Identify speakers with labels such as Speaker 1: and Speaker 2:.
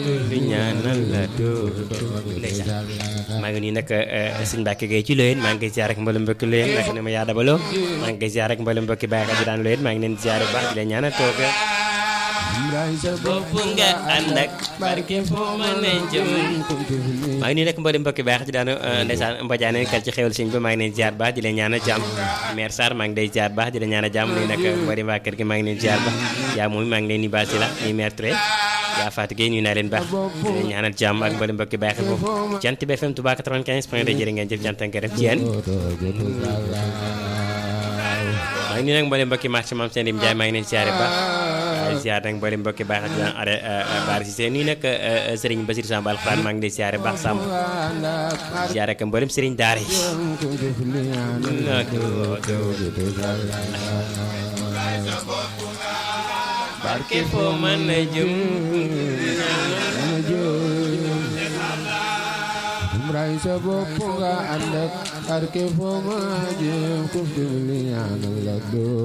Speaker 1: di ñaanal la doo ndeysaan maa ngi nii nag sëñ Mbacke Gueye ci Loyenne maa ngi koy ziar ak mboolem mbokki Loyenne nag ne ma yaa dabaloo maa ngi koy ziar ak mboolem mbokki Baye Xadi daan Loyenne maa ngi leen di ziar bu baax di leen ñaanal toog bopp nga ànd ak barke foo mën a jëm maa ngi nii nag mboolem mbokki Baye Xadi daan ndeysaan mbajaane kal ci xewal sëñ bi maa ngi leen ziar baax di leen ñaanal jàmm mère Sarr maa ngi day ziar baax di leen ñaanal jàmm nii nag mboolem waa kër gi maa ngi leen ziar baax yaa moom maa ngi leen di baal si la nii mère Touré yaa Fatou Gueye nuyu naa leen baax di leen ñaanal jàmm ak mboolem mbokki Baye Xadi foofu Jant bi FM Touba 95 point de jërë ngeen jëf jant ak ngërëm ci yéen maa ngi nii nag mboolem mbokki marché Mame Sène Ndiaye maa ngi leen ziar baax ziar nag mboolem mbokki baax ak daan are baar si seen nii nag Serigne Bassirou Samb Alxuraan maa ngi lay ziar baax Samb ziar ak mboolem Serigne Daara yi barke foo mën a jëm
Speaker 2: ray sa bopp nga ànd ak barke foo ma jëm ku fi li ñaanal la doo